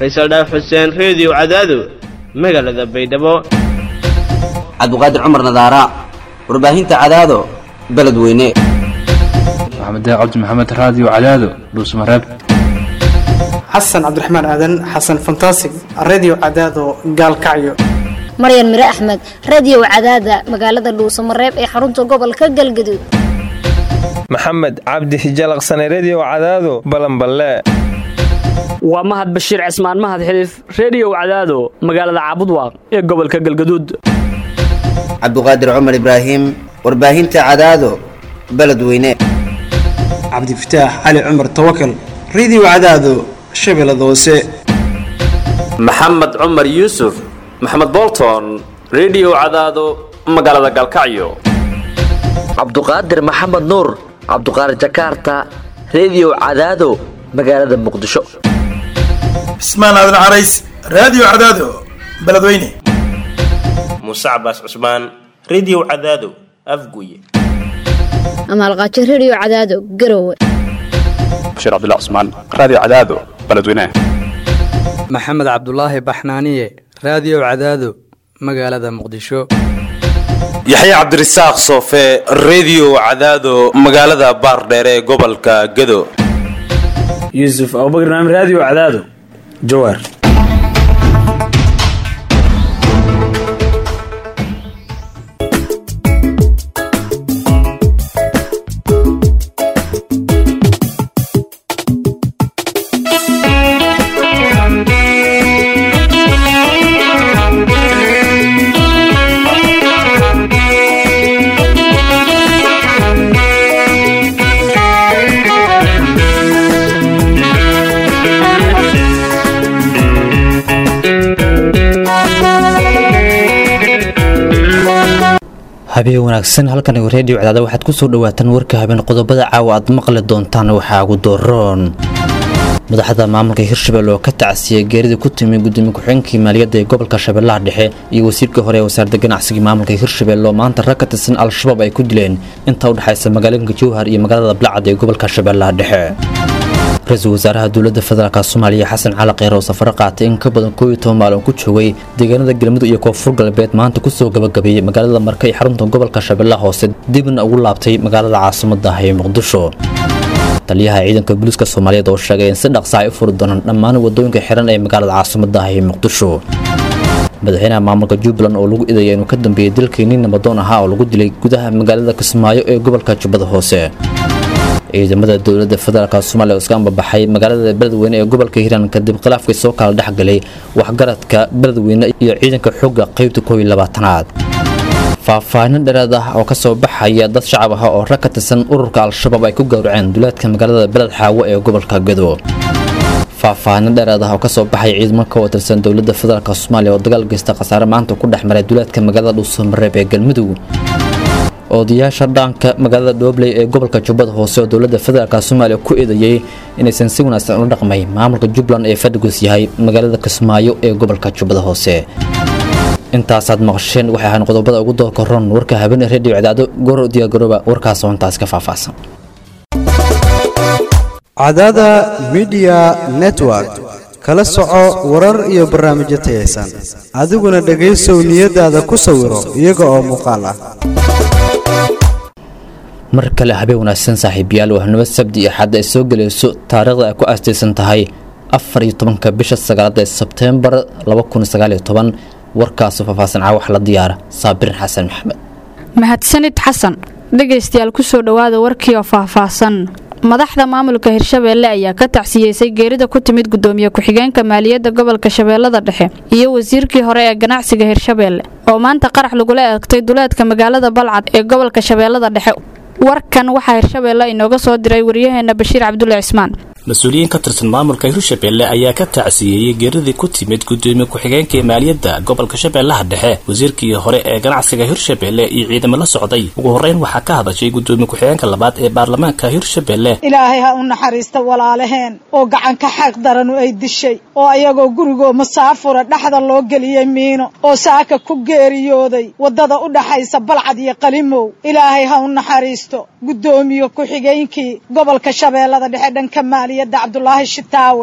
faysal dhaaf xuseen reediyo cadaado magaalada baydhabo cabdiqaadir cumar nadaara warbaahinta cadaado beledweyne maxamed cabdi maxamed raadiyo cadaado dhuusmareeb xasan cabdiraxmaan aadan xasan fantasig redio cadaado gaalkacyo maryan mire axmed radio cadaada magaalada dhuusamareeb ee xarunta gobolka galgaduud maxamed cabdi hijalaqsane redio cadaado balanballe waa mahad bashiir cismaan mahad xiliif reediyow cadaado magaalada caabudwaaq ee gobolka galgaduud cabdiqaadir cumar ibraahim warbaahinta cadaado beledweyne cabdifataax cali cumar tawakal redio cadaado shabeellada hoose maxamed cumar yuusuf maxamed bolton redio cadaado magaalada galkacyo cabduqaadir maxamed nuur cabduqaadir jakaarta redio cadaado magaalada muqdisho cismaan aadan carays raadiyo cadaado beledweyne muuse cabaas cusmaan redio cadaado afguye amaalqaajo redio cadaado garowe bashiir cabdilla cusmaan raadiyo cadaado beledweyne maxamed cabdulaahi baxnaaniye raadiyo cadaado magaalada muqdisho yaxya cabdirasaaq soofe redio cadaado magaalada baardheere ee gobolka gado yuusuf abubakr naam raadiyo cadaado jawaar habeen wanaagsan halkan reediyo cadaada waxaad ku soo dhawaataan warka habeen qodobada caawa aad maqli doontaan waxaa ugu dooroon madaxda maamulka hirshabelle oo ka tacsiyay geeridii ku timi gudoomiye ku-xigeenkii maaliyadda ee gobolka shabeellaha dhexe iyo wasiirkii hore ee wasaaradda ganacsiga maamulka hirshabelle oo maanta rag ka tirsan al-shabaab ay ku dileen inta u dhexaysa magaalooyinka jowhar iyo magaalada balcad ee gobolka shabeellaha dhexe ra-iisul wasaaraha dowladda federaalk soomaaliya xasan cali kheyr oo safaro qaatay in ka badan koob iyo toban maalin ku joogay deegaanada galmudug iyo koonfur galbeed maanta kusoo gabagabeeyey magaalada marka ee xarunta gobolka shabeellaha hoose dibna ugu laabtay magaalada caasimadda ah ee muqdisho taliyaha ciidanka booliiska soomaaliyeed oo sheegay in si dhaqsa ay u furi doonaan dhammaan wadooyinka xiran ee magaalada caasimadda ah ee muqdisho madaxweynaha maamulka jubbaland oo lagu idaya inuu ka dambeeyey dalkii nin nabadoon ahaa oo lagu dilay gudaha magaalada kismaayo ee gobolka jubbada hoose ciidamada dowladda federaalk soomaaliya oo iska ambabaxay magaalada beledweyne ee gobolka hiiraan kadib khilaafkii soo kala dhexgalay waxgaradka beledweyne iyo ciidanka xooga qaybta koob iyo labaatanaad faahfaahin dheeraad ah oo kasoo baxaya dad shacab ah oo rag ka tirsan ururka al-shabaab ay ku gowraceen duleedka magaalada beled xaawo ee gobolka gado faahfaahin dheeraad ah oo kasoo baxay ciidamo ka watirsan dowladda federaalk soomaaliya oo dagaal geysta khasaare maanta ku dhex maray duleedka magaalada dhuusamareeb ee galmudug odayaasha dhaanka magaalada dhoobley ee gobolka jubbada hoose oo dowladda federaalk soomaaliya ku eedeeyey inaysan si wanaagsan ula dhaqmay maamulka jubbaland ee fadhigus yahay magaalada kismaayo ee gobolka jubbada hoose intaasaad maqasheen waxay ahaan qodobada ugu doorka ron warka habeenee reediyo cadaado goor diyaargarooba warkaas oo intaas ka faahfaahsan cadaada midiya network kala soco warar iyo barnaamijyo tayaysan adiguna dhegaysow niyadaada ku sawiro iyaga oo muuqaal ah mar kale habeen wanaagsan saaxiibayaal waa nabad sabdi iyo xadda ay soo gelayso taariikhda ay ku aastaysan tahay afar iyo tobanka bisha sagaalaad ee sebteembar laba kun sagaaliyo toban warkaasu faahfaahsan caawax la diyaara saabirin xasan maxamed mahadsanid xasan dhegaystayaal kusoo dhowaada warkii oo faahfaahsan madaxda maamulka hirshabeelle ayaa ka tacsiyeysay geerida ku timid gudoomiye ku-xigeenka maaliyadda gobolka shabeellada dhexe iyo wasiirkii hore ee ganacsiga hirshabeelle oo maanta qarax lagula eegtay duleedka magaalada balcad ee gobolka shabeellada dhexe warkan waxaa hirshabeelle inooga soo diray waryaheena bashiir cabdulle cismaan mas-uuliyiin ka tirsan maamulka hirshabelle ayaa ka tacsiyeeyey geeridii ku timid gudoomiye ku-xigeenka ee maaliyadda gobolka shabeellaha dhexe wasiirkii hore ee ganacsiga hirshabelle iyo ciidamo la socday ugu horreyn waxaa ka hadashay gudoomiye ku-xigeenka labaad ee baarlamaanka hirshabelle ilaahay ha u naxariista walaalaheen oo gacanka xaq daranu ay dishay oo ayagoo gurigoo masaafura dhexda loo geliyey miino oo saaka ku geeriyooday waddada u dhaxaysa balcad iyo qalimow ilaahay ha u naxariisto gudoomiye ku-xigeenkii gobolka shabeellada dhexe dhanka maaliyadda cabdulaahi shitaawe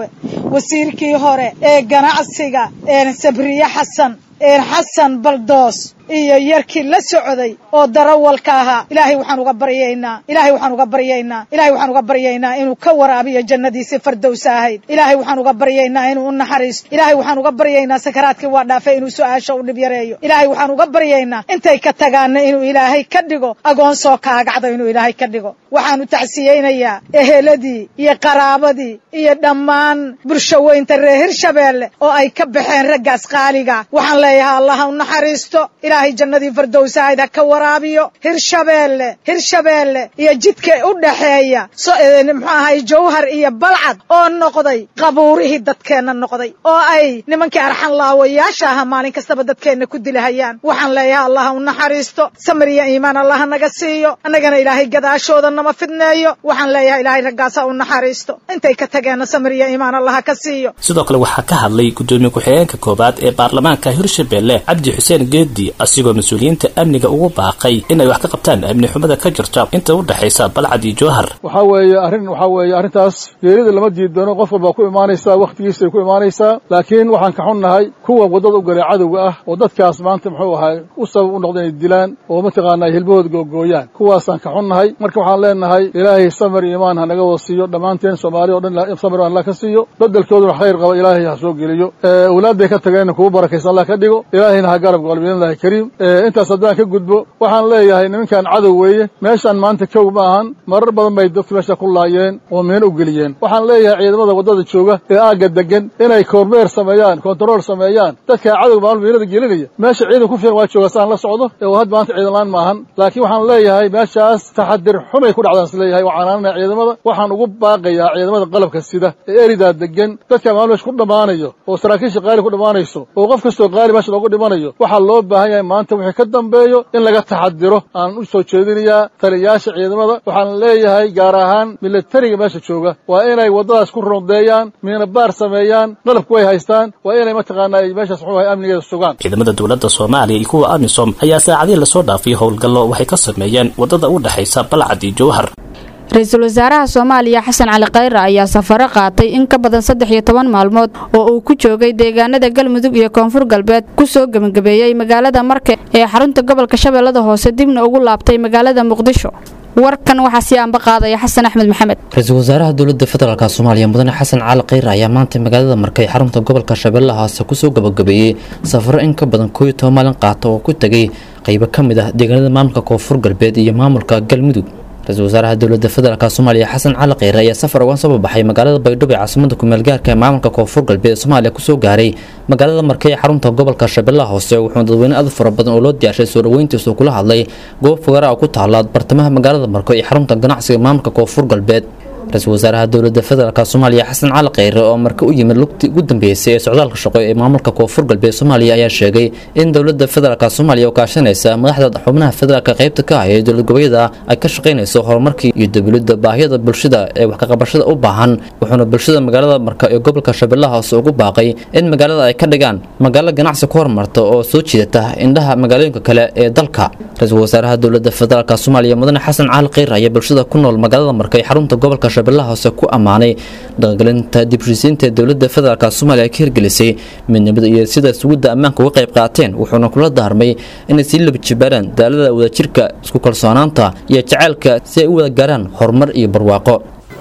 wasiirkii hore ee ganacsiga sabriye xasan xasan baldoos iyo yarkii la socday oo darawalka ahaa ilaahay waxaan uga baryaynaa ilaahay waxaan uga baryaynaa ilaahay waxaan uga baryaynaa inuu ka waraabiyo jannadiisii fardowsa ahayd ilaahay waxaan uga baryaynaa inuu u naxariisto ilaahay waxaan uga baryaynaa sakaraadkii waa dhaafay inuu su-aasha u dhib yareeyo ilaahay waxaan uga baryaynaa intay ka tagaana inuu ilaahay ka dhigo agoon soo kaagacda inuu ilaahay ka dhigo waxaan u tacsiyeynayaa eheladii iyo qaraabadii iyo dhammaan bulshaweynta reer hirshabeelle oo ay ka baxeen raggaas qaaliga waxaan leeyahay allaha u naxariisto ilaahay jannadii fardowsahayd ha ka waraabiyo hirshabeelle hirshabeelle iyo jidka u dhaxeeya muxuu ahay jawhar iyo balcad oo noqday qabuurihii dadkeenna noqday oo ay nimankii arxan laawayaasha ahaa maalin kastaba dadkeenna ku dilahayaan waxaan leeyahay allaha u naxariisto samir iyo iimaan allaha naga siiyo annagana ilaahay gadaashooda nama fidneeyo waxaan leeyahay ilaahay raggaasa u naxariisto intay ka tageenna samir iyo iimaan allaha ka siiyo sidoo kale waxaa ka hadlay gudoomiye ku-xigeenka koowaad ee baarlamaanka hirshabeelle cabdi xuseen geedi asigoo mas-uuliyiinta amniga ugu baaqay inay wax ka qabtaan amni xumada ka jirta inta u dhexaysa balcad iyo jowhar waxaa weeye arrin waxaa weeye arrintaas geerida lama diidoono qof walbaa ku imaanaysaa wakhtigiisay ku imaanaysaa laakiin waxaan ka xunnahay kuwa waddada u galay cadowga ah oo dadkaas maanta muxuu ahay u sabab u noqda inay dilaan oo mataqaanaa hilbahooda googooyaan kuwaasaan ka xunnahay marka waxaan leenahay ilaahay samir iyo imaan ha naga wasiiyo dhammaanteen soomaali o dhan samir allah ka siiyo bedelkooduna khayr qaba ilaahay ha soo geliyo awlaadday ka tageenna kugu barakaysa allah ka dhigo ilaahayna ha garab galo biidnillahi kariim intaas haddaan ka gudbo waxaan leeyahay nimankan cadow weeye meeshaan maanta kow ma ahan marar badan bay dadku meesha ku laayeen oo miino u geliyeen waxaan leeyahay ciidamada waddada jooga ee aagga degan inay kormeer sameeyaan kontarool sameeyaan dadka cadow maalmo miinada gelinaya meesha ciidan ku fiican waa jooga saan la socdo ee had maanta ciidan laan maahan laakiin waxaan leeyahay meeshaas taxadir xumay ku dhacdaan is leeyahay waa canaanana ciidamada waxaan ugu baaqayaa ciidamada qalabka sida ee eridaa degan dadka maalmo meesha ku dhammaanayo oo saraakiisha qaali ku dhammaanayso oo qof kastoo qaali meesha loogu dhimanayo waxaa loo baahan yahay maanta wixii ka dambeeyo in laga taxadiro aan u soo jeedinayaa taliyayaasha ciidamada waxaan leeyahay gaar ahaan milatariga meesha jooga waa inay waddadaas ku rondeeyaan miina baar sameeyaan qalabku way haystaan waa inay mataqaanaa meeshaas muxuu ahay amnigeeda sugaan ciidamada dowladda soomaaliya iyo kuwa amisom ayaa saacadihii lasoo dhaafay howlgallo waxay ka sameeyeen waddada u dhexaysa balcad iyo jowhar ra-iisul wasaaraha soomaaliya xasan cali khayre ayaa safaro qaatay in ka badan saddex iyo toban maalmood oo uu ku joogay deegaanada galmudug iyo koonfur galbeed kusoo gebagabeeyey magaalada marke ee xarunta gobolka shabeellada hoose dibna ugu laabtay magaalada muqdisho warkan waxaa sii aanba qaadaya xasan axmed maxamed ra-iisul wasaaraha dowladda federaalk soomaaliya mudane xasan cali khayre ayaa maanta magaalada markay xarunta gobolka shabeellaha hoose kusoo gabagabeeyey safaro in ka badan kooiyo toban maalin qaata oo ku tegay qaybo ka mid ah deegaanada maamulka koonfur galbeed iyo maamulka galmudug ra-isul wasaaraha dowladda federaalk soomaaliya xasan cali kheyre ayaa safar uga soo baxay magaalada baydhabo ee caasimada kumeel gaarka ee maamulka koonfur galbeed ee soomaaliya kusoo gaaray magaalada markay ee xarunta gobolka shabeellaha hoose wuxuuna dadweyne aad fara badan oo loo diyaarshay soo dhaweyntiisu kula hadlay goob fogaara oo ku taala bartamaha magaalada marko ee xarunta ganacsiga maamulka koonfur galbeed ra-iisul wasaaraha dowladda federaalk soomaaliya xasan cali kheyre oo marka u yimid lugtii ugu dambeysay ee socdaalka shaqo ee maamulka koonfur galbeed soomaaliya ayaa sheegay in dowladda federaalk soomaaliya oo kaashanaysa madaxda xubnaha federaalk qaybta ka ah ee dowlad goboleeda ay ka shaqaynayso horumarkii iyo dowladda baahiyada bulshada ee wax kaqabashada u baahan wuxuuna bulshada magaalada marka ee gobolka shabeellaha hoose ugu baaqay in magaalada ay ka dhigaan magaalo ganacsi ku horumarta oo soo jiidata indhaha magaalooyinka kale ee dalka ra-iisul wasaaraha dowladda federaalk soomaaliya mudane xasan cali kheyre ayaa bulshada ku nool magaalada marka ee xarunta gobolka shabeellaha hoose ku ammaanay dhaqangelinta dibshisiinta ee dowladda federaalk soomaaliya ka hirgelisay midnimada iyo sida sugidda ammaanka uga qayb qaateen wuxuuna kula daarmay inay sii labajibaaraan daalada wadajirka isku kalsoonaanta iyo jacaylka si ay u wada gaaraan horumar iyo barwaaqo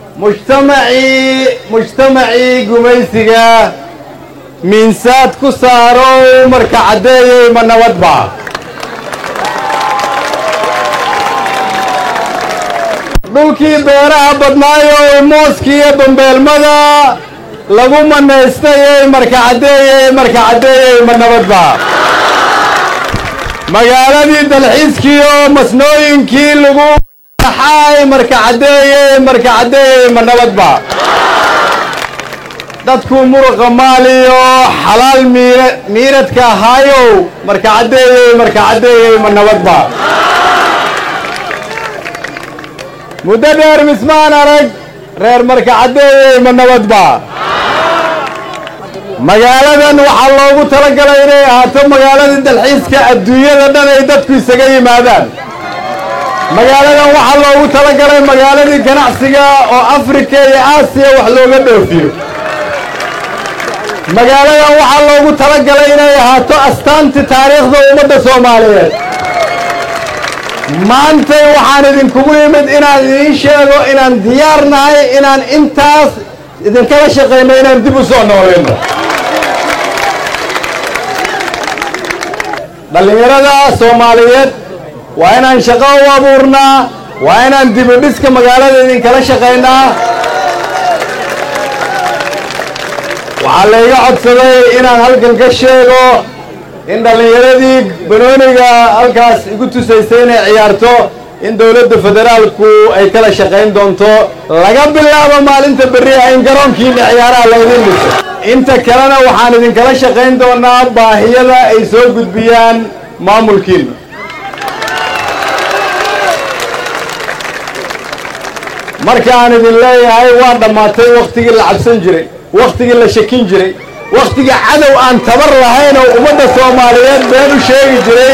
mujtamacii mujtamacii gumaysiga miinsaad ku saaro marka caddeeyey ma nabadba dhulkii beeraha badnaayoo mooskiiyo bambeelmada lagu manaystayey marka caddeeyey marka caddeeyey ma nabadba magaaladii dalxiiskiiyo masnooyinkii lagu xaay marka caddeeyey marka caddeeyey ma nabadba dadku muruqa maaliyo xalaal miiradka ahaayow marka caddeeyey marka caddeeyey ma nabadba muddo dheer mismaan arag reer marka caddeeyey ma nabadba magaaladan waxaa loogu talagalay inay ahaato magaaladii dalxiiska adduunyada dhan ay dadku isaga yimaadaan magaaladan waxaa loogu talagalay magaaladii ganacsiga oo afrika iyo aasiya wax looga dhoofiyo magaaladan waxaa loogu talagalay inay ahaato astaanti taariikhda ummadda soomaaliyeed maantay waxaan idinkugu yimid inaan idiin sheego inaan diyaar nahay inaan intaas idinkala shaqayno inaan dib u soo noolayno dhallinyarada soomaaliyeed waa inaan shaqo u abuurnaa waa inaan dib u dhiska magaalada idinkala shaqaynaa waxaa layga codsaday inaan halkan ka sheego in dhallinyaradii banooniga halkaas igu tusaysay inay ciyaarto in dowladda federaalku ay kala shaqayn doonto laga bilaabo maalinta berriha in garoonkiina ciyaaraha laydin dhiso inta kalena waxaan idinkala shaqayn doonaa baahiyada ay soo gudbiyaan maamulkiina markaan idin leeyahay waa dhammaatay wakhtigii la cabsan jiray wakhtigii la shakin jiray wakhtigii cadow aan tabar lahayn oo ummadda soomaaliyeed been u sheegi jiray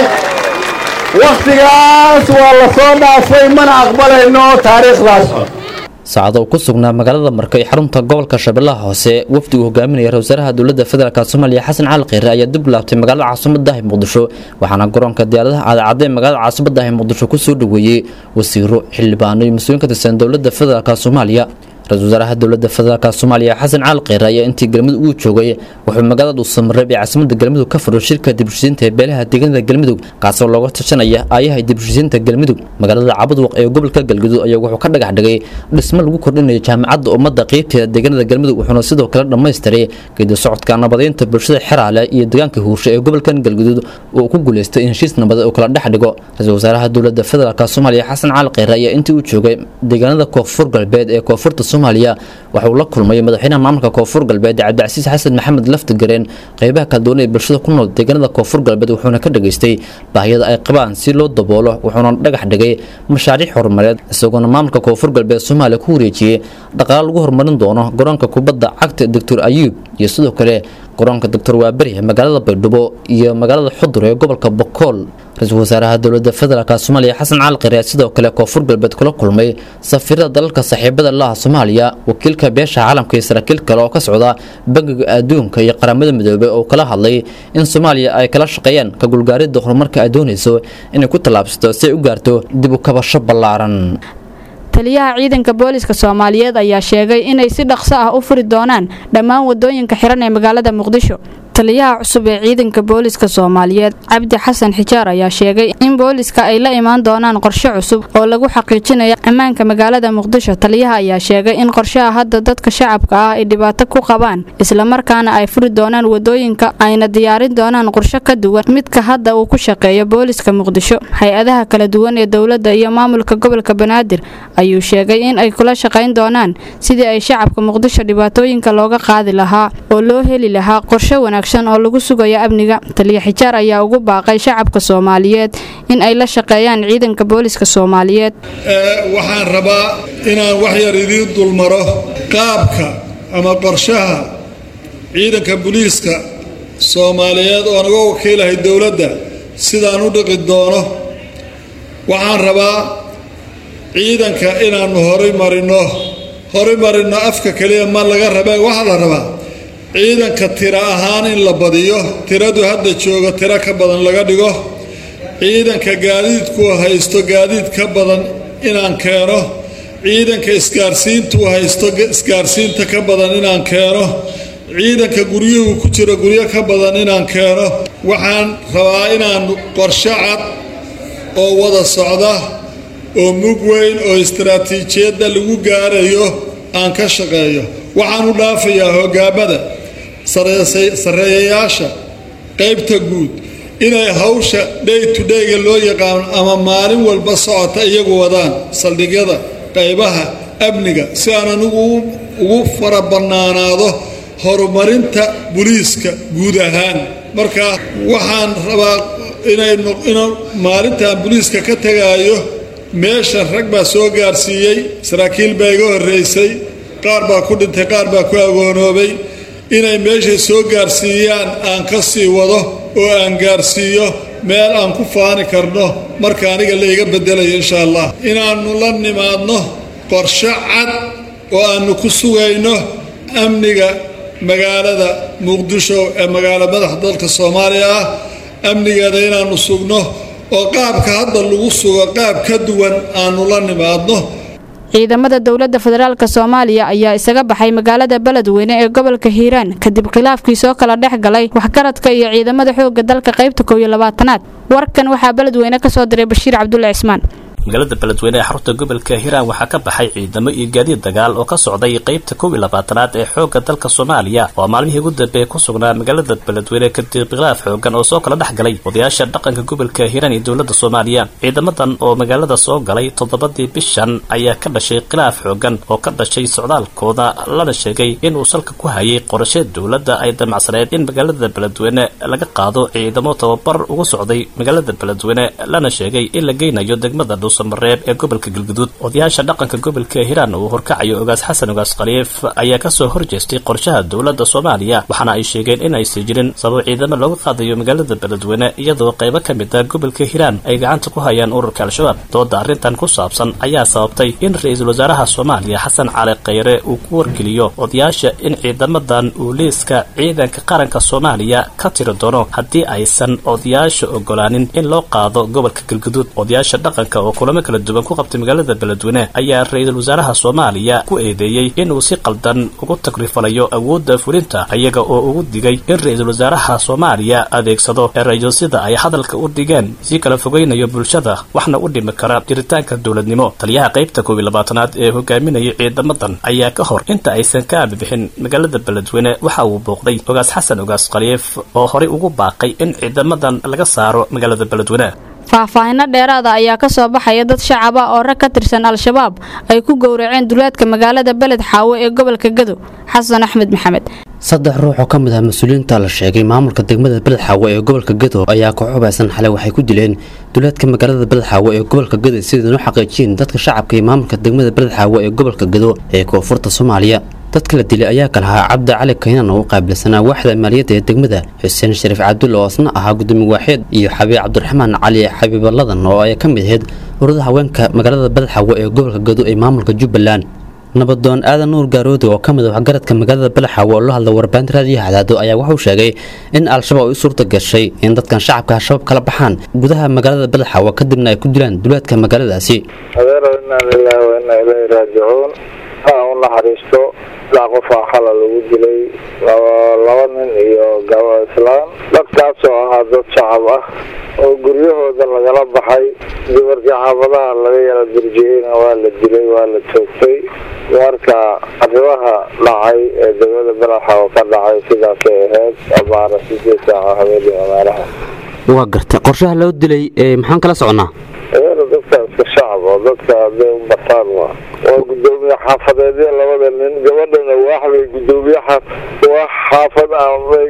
wakhtigaas waa la soo dhaafay mana aqbalayno taariikhdaas saacado uu ku sugnaa magaalada marka ee xarunta gobolka shabeellaha hoose wafdi uu hogaaminaya ra wasaaraha dowladda federaalk soomaaliya xasan cali kheyre ayaa dib u laabtay magaalada caasimaddahi muqdisho waxaana garoonka diyaaradaha aadacadee magaalada caasimaddahi muqdisho ku soo dhoweeyey wasiiro xildhibaano iyo mas-uuliin ka tirsan dowladda federaalk soomaaliya ra-isul wasaaraha dowladda federaalk soomaaliya xasan cali kheyre ayaa intii galmudug uu joogay wuxuu magaalada dhuusamareeb ee caasimadda galmudug ka furo shirka dibheshiisiinta ee beelaha deegaanada galmudug kaasoo looga tashanaya aayaha dibheshiisiinta galmudug magaalada cabadwaq ee gobolka galgudug ayaa wuxuu ka dhagax dhigay dhismo lagu kordhinayo jaamacadda ummadda qeybteeda deegaanada galmudug wuxuuna sidoo kale dhammaystiray geedi socodka nabadeynta bulshada xeraale iyo deegaanka huurshe ee gobolkan galgudud uu ku guuleystay in heshiis nabadeed uu kala dhex dhigo ra-isul wasaaraha dowladda federaalk soomaaliya xasan cali kheyre ayaa intii uu joogay deegaanada koonfur galbeed ee koonfurta soomaaliya waxa uu la kulmay madaxweynaha maamulka koonfur galbeed cabdicasiis xasan maxamed laftigareen qeybaha kala duwan ee bulshada ku nool deegaanada koonfur galbeed wuxuuna ka dhageystay baahiyada ay qabaan si loo daboolo wuxuuna dhagax dhigay mashaariic horumareed isagoona maamulka koonfur galbeed soomaaliya ku wareejiyey dhaqaale lagu horumarin doono garoonka kubadda cagta doctor ayuub iyo sidoo kale garoonka doctor waaberi magaalada baydhabo iyo magaalada xudur ee gobolka bokool ra-iisul wasaaraha dowladda federaalk soomaaliya xasan cali kheyre sidoo kale koonfur galbeed kula kulmay safiirada dalalka saaxiibada laha soomaaliya wakiilka beesha caalamka iyo saraakiil kale oo ka socda bangiga adduunka iyo qaramada midoobey oo kala hadlay in soomaaliya ay kala shaqeeyaan ka gulgaaridda horumarka ay doonayso inay ku tallaabsato si ay u gaarto dib u kabasho ballaaran taliyaha ciidanka booliska soomaaliyeed ayaa sheegay inay si dhaqso ah u furi doonaan dhammaan wadooyinka xiran ee magaalada muqdisho taliyaha cusub ee ciidanka booliska soomaaliyeed cabdi xasan xijaar ayaa sheegay in booliska ay la imaan doonaan qorshe cusub oo lagu xaqiijinayo ammaanka magaalada muqdisho taliyaha ayaa sheegay in qorshaha hadda dadka shacabka ah ay dhibaato ku qabaan islamarkaana ay furi doonaan wadooyinka ayna diyaarin doonaan qorshe ka duwan midka hadda uu ku shaqeeyo booliska muqdisho hay-adaha kala duwan ee dowladda iyo maamulka gobolka banaadir ayuu sheegay in ay kula shaqayn doonaan sidii ay shacabka muqdisho dhibaatooyinka looga qaadi lahaa oo loo heli lahaa qorshe wanaagsan oo lagu sugayo amniga taliya xijaar ayaa ugu baaqay shacabka soomaaliyeed in ay la shaqeeyaan ciidanka booliska soomaaliyeed waxaan rabaa inaan wax yar idiin dulmaro qaabka ama qorshaha ciidanka booliiska soomaaliyeed oo naga wakiilahay dowladda sidaan u dhiqi doono waxaan rabaa ciidanka inaannu horay marino horay marino afka keliya ma laga rabee waxaa la rabaa ciidanka tiro ahaan in la badiyo tiradu hadda jooga tiro ka badan laga dhigo ciidanka gaadiidku haysto gaadiid ka badan inaan keeno ciidanka isgaarsiintu haysto isgaarsiinta ka badan inaan keeno ciidanka guryuhu ku jiro guryo ka badan inaan keeno waxaan rabaa inaan qorshe cad oo wada socda oo mug weyn oo istaraatiijiyadda lagu gaarayo aan ka shaqeeyo waxaan u dhaafayaa hogaamada sarreeyayaasha qaybta guud inay hawsha day to dayga loo yaqaano ama maalin walba socota iyagu wadaan saldhigyada qaybaha amniga si aan anigu ugu fara bannaanaado horumarinta buliiska guud ahaan marka waxaan rabaa inay maalintan buliiska ka tegaayo meeshan rag baa soo gaarsiiyey saraakiil baa iga horreysay qaar baa ku dhintay qaar baa ku agoonoobay inay meeshay soo gaarsiiyaan aan ka sii wado oo aan gaarsiiyo meel aan ku faani karno marka aniga la iga bedelayo insha allah inaannu la nimaadno qorshe cad oo aannu ku sugayno amniga magaalada muqdisho ee magaalo madaxa dalka soomaaliya ah amnigeeda inaannu sugno oo qaabka hadda lagu sugo qaab ka duwan aannu la nimaadno ciidamada dowladda federaalk soomaaliya ayaa isaga baxay magaalada beledweyne ee gobolka hiiraan kadib khilaafkii soo kala dhex galay waxgaradka iyo ciidamada xoogga dalka qaybta kow iyo labaatanaad warkan waxaa beledweyne ka soo diray bashiir cabdulle cismaan magaalada beledweyne ee xarunta gobolka hiiraan waxaa ka baxay ciidamo iyo gaadiid dagaal oo ka socday qaybta kow iyo labaatanaad ee xoogga dalka soomaaliya oo maalmihii ugu dambeeye ku sugnaa magaalada beledweyne kadib khilaaf xoogan oo soo kala dhex galay odayaasha dhaqanka gobolka hiiraan iyo dowladda soomaaliya ciidamadan oo magaalada soo galay toddobadii bishan ayaa ka dhashay khilaaf xoogan oo ka dhashay socdaalkooda lana sheegay inuu salka ku hayay qorashe dowladda ay damacsaneed in magaalada beledweyne laga qaado ciidamo tababar ugu socday magaalada beledweyne lana sheegay in la geynayo degmada mareeb ee gobolka galguduud odayaasha dhaqanka gobolka hiiraan uu horkacayo ogaas xasan ogaas khaliif ayaa kasoo horjeestay qorshaha dowladda soomaaliya waxaana ay sheegeen in aysan jirin sabab ciidamo looga qaadayo magaalada beledweyne iyadoo qaybo ka mid a gobolka hiiraan ay gacanta ku hayaan ururka al-shabaab dooda arrintan ku saabsan ayaa sababtay in ra-iisul wasaaraha soomaaliya xasan cali khayre uu ku wargeliyo odayaasha in ciidamadan uu liiska ciidanka qaranka soomaaliya ka tiri doono haddii aysan odayaasha ogolaanin in loo qaado gobolka galguduud odayaasha dhaqanka oo kulamo kala duwan ku qabtay magaalada beledweyne ayaa ra-iisul wasaaraha soomaaliya ku eedeeyey inuu si qaldan ugu tagrifalayo awoodda fulinta iyaga oo ugu digay in ra-iisul wasaaraha soomaaliya adeegsado erayo sida ay hadalka u dhigeen si kala fogeynayo bulshada waxna u dhimi kara jiritaanka dowladnimo taliyaha qaybta koob iyo labaatanaad ee hogaaminaya ciidamadan ayaa ka hor inta aysan ka aabibixin magaalada beledweyne waxa uu booqday ogaas xasan ogaas khaliif oo horey ugu baaqay in ciidamadan laga saaro magaalada beledweyne faahfaahinno dheeraada ayaa ka soo baxaya dad shacab ah oo rag ka tirsan al-shabaab ay ku gowraceen duleedka magaalada beled xaawo ee gobolka gado xasan axmed maxamed saddex ruux oo ka mid ah mas-uuliyiinta la sheegay maamulka degmada beled xaawo ee gobolka gado ayaa koox hubaysan xalay waxay ku dileen duleedka magaalada beled xaawo ee gobolka gado sidaynoo xaqiijiyeen dadka shacabka iyo maamulka degmada beled xaawo ee gobolka gado ee koonfurta soomaaliya dadka la dilay ayaa ka lahaa cabdi cali kaynan oo u qaabilsanaa waaxda maaliyadda ee degmada xuseen shariif cabdulle oo asna ahaa gudoomiye waaxeed iyo xabiib cabdiraxmaan cali xabiibaladan oo ay ka mid ahayd ururada haweenka magaalada badxawo ee gobolka gado ee maamulka jubbaland nabadoon aadan nuur gaaroodi oo ka mid ah waxgaradka magaalada balaxawo oo la hadla warbaahinta raadiyaha cadaado ayaa wuxuu sheegay in al-shabaab ay u suurta gashay in dadkan shacabka al-shabaab kala baxaan gudaha magaalada balaxawo kadibna ay ku dilaan duleedka magaaladaasi adeero inaa lilaahi wa inaa ilayhi raajicuun ha u naxariisto ilaa qofaa xala lagu dilay laba nin iyo gabo islaan dadkaasoo ahaa dad shacab ah oo guryahooda lagala baxay dumarkii xaafadaha laga yala dirjiyeyna waa la dilay waa la toogtay marka arrimaha dhacay ee degmada balaxa oo ka dhacay sidaasay ahayd abaara sideed saaca habeenii magaalaha waa garta qorshaha loo dilay maxaan kala soconnaa adeero dadka iska shacab oo dadka hadday u bataan waa waa gudoomiye xaafadeedya labada nin gabadhana waaxbay gudoomiye wax xaafad ah bay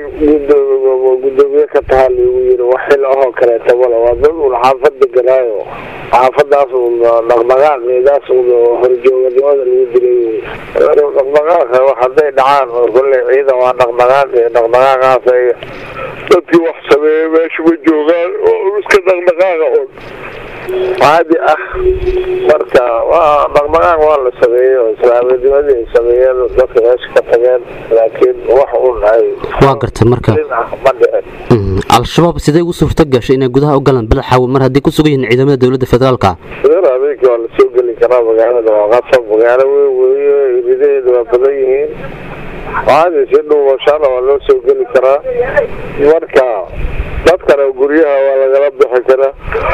gudoomiye ka tahaa liigu yiri wax xil ahoo kaleeta male waa dad un xaafad deganaayo xaafadaas un dhaqdhaqaaqeedaas un horjooganimada lagu dilay dhaqdhaqaaqa wax hadday dhacaan kolley ciidan waa dhaqdhaqaaqi dhaqdhaqaaqaas ay dadkii wax sameeyey meesha ma joogaan oo iska dhaqdhaqaaqa un caadi ah marka waa dhaqdhaqaaq waa la sameeyey oo islaaminimadii ay sameeyeen dadka meesha ka tageen laakiin wax un ay waa gartay marka ma dhicin al-shabaab sidee ugu suurta gashay inay gudaha u galaan balaxaawo mar haddii ku sugan yihiin ciidamada dowladda federaalka sidana habeenkii waa lasoo geli karaa magaalada waa qasab magaalo weyn weeye ridaheeda waa badan yihiin caadi si dhuubashaana waa loo soo geli karaa marka dadkana guryaha waa lagala bixi karaa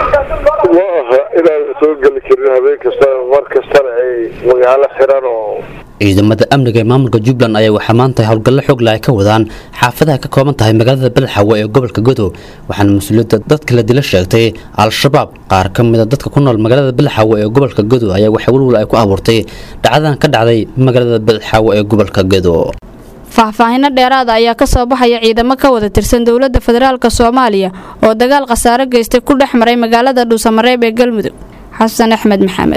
ma aha inaan la soo geli karin habeen kasta mar kastana ay magaalo xiran oo ciidamada amniga ee maamulka jubbaland ayaa waxaa maanta howlgallo xoog leh ay ka wadaan xaafadaha ka kooban tahay magaalada badaxawo ee gobolka godow waxaana mas-uuliyadda dadka la dila sheegtay al-shabaab qaar ka mid a dadka ku nool magaalada badaxawo ee gobolka godow ayaa waxaa welwel ay ku abuurtay dhacdadan ka dhacday magaalada badaxawo ee gobolka godow faahfaahinno dheeraada ayaa ka soo baxaya ciidamo ka wada tirsan dowladda federaalk soomaaliya oo dagaal khasaare geystay ku dhex maray magaalada dhuusamareeb ee galmudug xasan axmed maxamed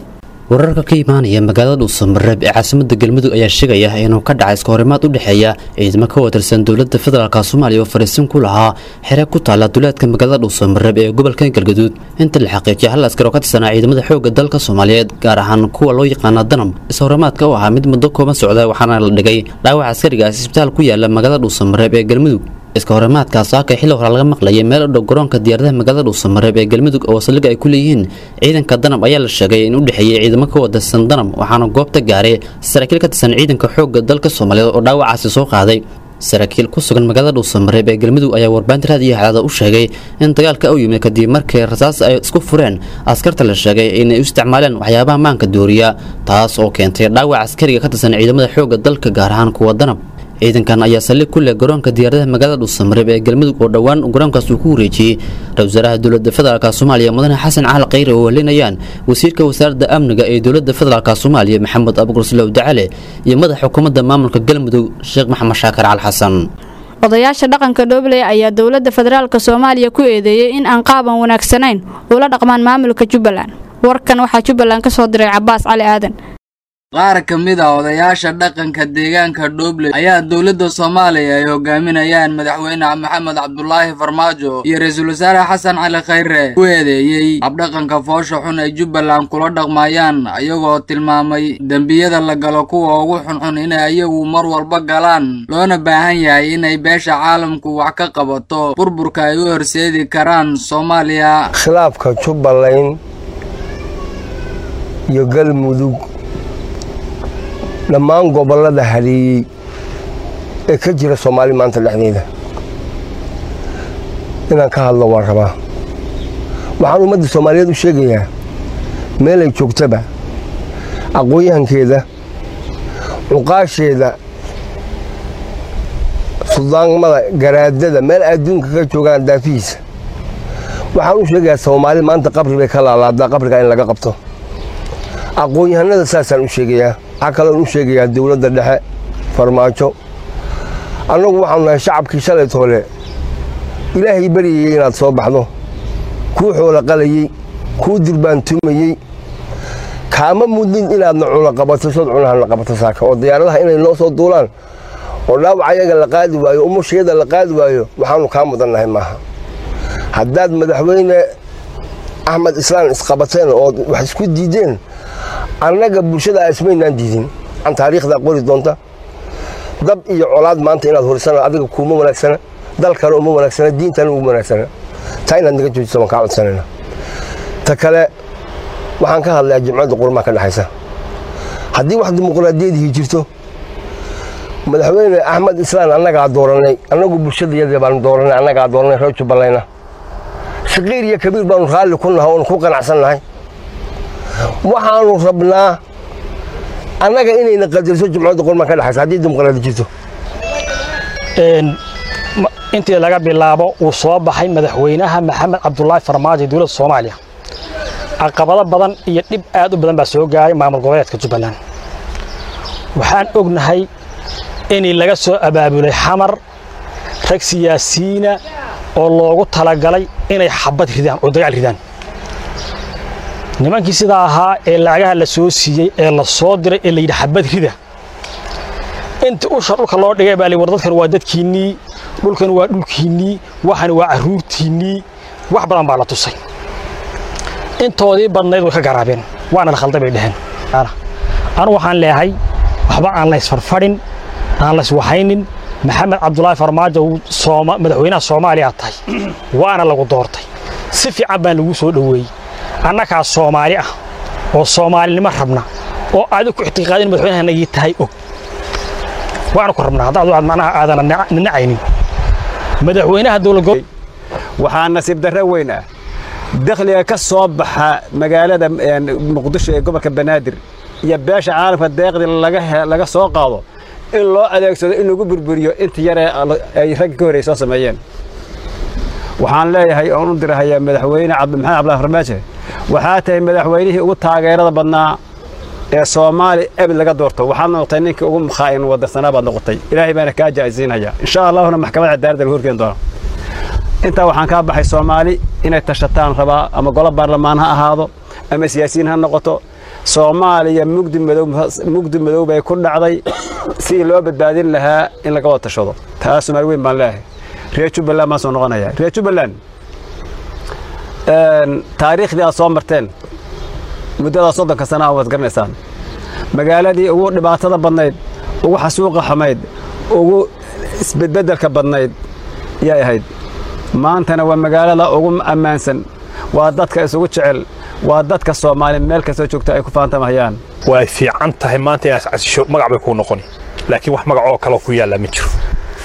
wararka ka imaanaya magaalada dhuusamareeb ee caasimada galmudug ayaa sheegaya inuu ka dhacay iskahorimaad u dhexeeya ciidamo ka watirsan dowlada federaalk soomaaliya oo fariisin ku lahaa xere ku taala duleedka magaalada dhuusamareeb ee gobolka galgaduud inta la xaqiijiyay hal askar oo ka tirsanaa ciidamada xoogga dalka soomaaliyeed gaar ahaan kuwa loo yaqaana danam iskahorimaadka oo ahaa mid muddo kooban socda waxaana la dhigay dhaawac askarigaas isbitaal ku yaala magaalada dhuusamareeb ee galmudug iska horimaadkaas saaka xilli hore laga maqlayay meel u dhow garoonka diyaaradaha magaalada dhuusamareeb ee galmudug oo saldhig ay ku leeyihiin ciidanka danab ayaa la sheegay in u dhexeeyey ciidamo ka wadarsan danab waxaana goobta gaaray saraakiil ka tirsan ciidanka xoogga dalka soomaaliyeed oo dhaawacaasi soo qaaday saraakiil ku sugan magaalada dhuusamareeb ee galmudug ayaa warbaahinta raadiyo hadaada u sheegay in dagaalka u yimid kadib markii rasaas ay isku fureen askarta la sheegay inay u isticmaaleen waxyaabaha maanka dooriya taas oo keentay dhaawac askariga ka tirsan ciidamada xoogga dalka gaar ahaan kuwa danab ciidankan ayaa saldhig ku leh garoonka diyaaradaha magaalada dhuusamareeb ee galmudug oo dhowaan garoonkaas uu ku wareejiyey ra-isul wasaaraha dowlada federaalk soomaaliya mudane xasan cali khayre oo helinayaan wasiirka wasaaradda amniga ee dowlada federaalk soomaaliya maxamed abugurslow dacale iyo madaxa xukuumadda maamulka galmudug sheekh maxamed shaakir cali xasan odayaasha dhaqanka dhobley ayaa dowladda federaalk soomaaliya ku eedeeyey in aan qaaban wanaagsanayn ula dhaqmaan maamulka jubbaland warkan waxaa jubbaland ka soo diray cabaas cali aadan qaar ka mid ah odayaasha dhaqanka deegaanka dhobley ayaa dowladda soomaaliya ay hogaaminayaan madaxweyne maxamed cabdulaahi farmaajo iyo ra-iisul wasaare xasan cali khayre ku eedeeyey habdhaqanka foosha xun ay jubbaland kula dhaqmayaan ayagoo tilmaamay dembiyada la galo kuwa ugu xunxun inay ayagu mar walba galaan loona baahan yahay inay beesha caalamku wax ka qabato burburka ay u horseedi karaan soomaaliya khilaafka jubbaland iyo galmudug dhammaan gobollada haleeyey ee ka jira soomaali maanta dhexdeeda inaan ka hadlo waan rabaa waxaan ummadda soomaaliyeed u sheegayaa meelay joogtaba aqoon-yahankeeda cuqaasheeda suldaanmada garaadada meel adduunka ka joogaan daafihiisa waxaan u sheegayaa soomaali maanta qabri bay ka laalaadaa qabriga in laga qabto aqoon-yahanada saasaan u sheegayaa waxaa kaloon u sheegayaa dowladda dhexe farmaajo annagu waxaanu nahay shacabkii shalay toole ilaahay baryayey inaad soo baxdo kuu xoola qalayey kuu durbaantumayey kaama mudnin inaadna cuna qabato sood cunahana qabato saaka oo diyaaradaha inay noo soo duulaan oo dhaawac ayaga la qaadi waayo umusheeda la qaadi waayo waxaanu kaa mudannahay maaha haddaad madaxweyne axmed islaan isqabateen ood wax isku diideen annaga bulshada ismaynaan diidin an taariikhdaa qori doonta dab iyo colaad maanta inaad horisana adiga kuuma wanaagsana dalkana uma wanaagsana diintana uma wanaagsana taa inaad naga joojisa waan kaa codsanayna ta kale waxaan ka hadlayaa jimcadda qurmaha ka dhexaysa haddii wax dimuqraadiyadihii jirto madaxweyne axmed islaan annagaa dooranay annagu bulshadayada baanu dooranay annagaa dooranay reer jubbalayna shaqiir iyo kabiir baanu raalli ku nahay oonu ku qanacsannahay waxaanu rabnaa annaga inayna qadarso jumcadda qurmaan ka dhexaysa haddii dimuqraadi jirto intii laga bilaabo uu soo baxay madaxweynaha maxamed cabdulaahi farmaajo ee dowladda soomaaliya caqabado badan iyo dhib aad u badan baa soo gaaray maamul goboleedka jubbaland waxaan ognahay inay laga soo abaabulay xamar rag siyaasiyiina oo loogu talagalay inay xabad ridaan oo dagaal ridaan nimankii sidaa ahaa ee lacagaha la soo siiyey ee la soo diray ee layidhi xabad rida inta usha dhulka loo dhigay baa li war dadkan waa dadkiinnii dhulkan waa dhulkiinnii waxan waa carruurtiinnii wax badan baa la tusay intoodii badnayd way ka garaabeen waana la khalday bay dheheen anu waxaan leehay waxba aan la isfarfadhin aan la iswahaynin maxamed cabdulaahi farmaajo madaxweynaha soomaaliya tahay waana lagu doortay si fiican baan lagu soo dhoweeyey annagaa soomaali ah oo soomaalinimo rabna oo aadi ku ictiqaadin madaxweynahanagii tahay og waana ku rabnaa haddaad aad macnaha aadan nanacaynin madaxweynaha dowlad waxaa nasiib darro weyn ah dakhliga ka soo baxa magaalada muqdisho ee gobolka banaadir iyo beesha caalamka deeqdii laga soo qaado in loo adeegsado in lagu burburiyo inta yaree ay ragga ka horey soo sameeyeen waxaan leeyahay oon u dirahayaa madaxweyne maxamed cabdulahi farmaajo waxaa tahay madaxweynihii ugu taageerada badnaa ee soomaali ebed laga doorto waxaad noqotay ninkii ugu mukhaa'in wadarsanaa baad noqotay ilaahay baana kaa jaa'isiinaya insha allahuna maxkamadda cadaaladda lagu horgeyn doona intaa waxaan kaa baxay soomaali inay tashataan rabaa ama golo baarlamaan ha ahaado ama siyaasiyiin ha noqoto soomaaliya mugdi madow mugdi madow bay ku dhacday sidii loo badbaadin lahaa in laga wada tashado taas soomaali weyn baan leeyahay reer jubbaland baan soo noqonaya reer jubbaland taariikhdii aad soo marteen muddadaa soddonka sana waad garanaysaan magaaladii ugu dhibaatada badnayd ugu xasuuqa xumayd ugu isbedbeddelka badnayd yay ahayd maantana waa magaalada ugu ammaansan waa dadka isugu jecel waa dadka soomaali meel kastoo joogta ay ku faantamahayaan way fiican tahay maanta inaad casisho magac bay kuu noqoni laakiin wax magac oo kaleo ku yaallaa ma jiro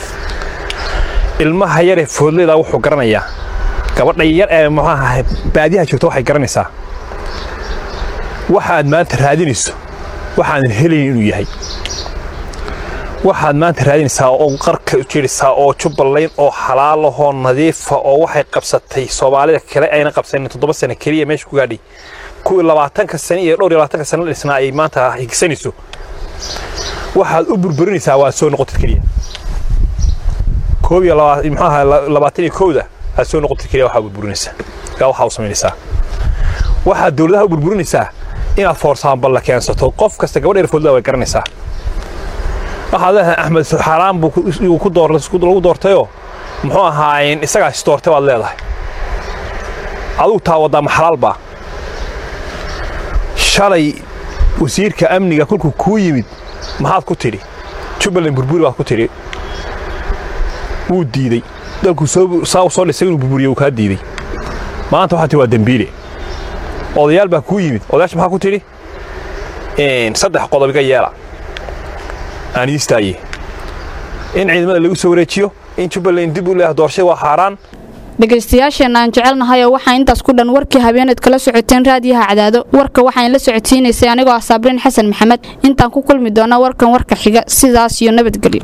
ilmaha yaree foodleyda wuxuu garanayaa gabadha yar ee muxuu ahay baadiyaha joogta waxay garanaysaa waxaad maanta raadinayso waxaadan helayn inuu yahay waxaad maanta raadinaysaa oo qarka jirisaa oo jubbaland oo xalaalahoo nadiifa oo waxay qabsatay soomaalida kale ayna qabsanin toddoba sano keliya meesha ku gaadhay kuwii labaatanka sano iyo dhowr iyo labaatanka sano la dhisnaa ay maanta higsanayso waxaad u burburinaysaa waa soo noqotid keliya koob iyo muxuu ahaa labaatan iyo kowda aad soo noqotid keliya waxaa burburinaysaa yaa waxaa u samaynaysaa waxaad dowladaha u burburinaysaa inaad foorsaanbal la keensato qof kasta gabadh erfoodla way garanaysaa waxaad leedahay axmed xaaraan buu ku lagu doortayoo muxuu ahaayeen isagaa is doortay baad leedahay adugu taa waddaa ma xalaal baa shalay wasiirka amniga kolkuu kuu yimid maxaad ku tidhi jubbaland burburi baad ku tidhi wuu diidey dalkuu saa u soo dhisay inuu burburiyo wuu kaa diidey maanta waxaa tihi waa dembiile odayaal baa kuu yimid odayaasha maxaa ku tidhi saddex qodob iga yeela aan iistaaye in ciidamada lagu soo wareejiyo in jubbaland dib u leeyahay doorashada waa xaaraan dhegaystayaasheenna aan jecelnahay oo waxaa intaas ku dhan warkii habeeneed kala socoteen raadiyaha cadaado warka waxaan la socodsiinaysay anigoo ah saabriin xasan maxamed intaan ku kulmi doona warkan warka xiga sidaas iyo nabadgelyo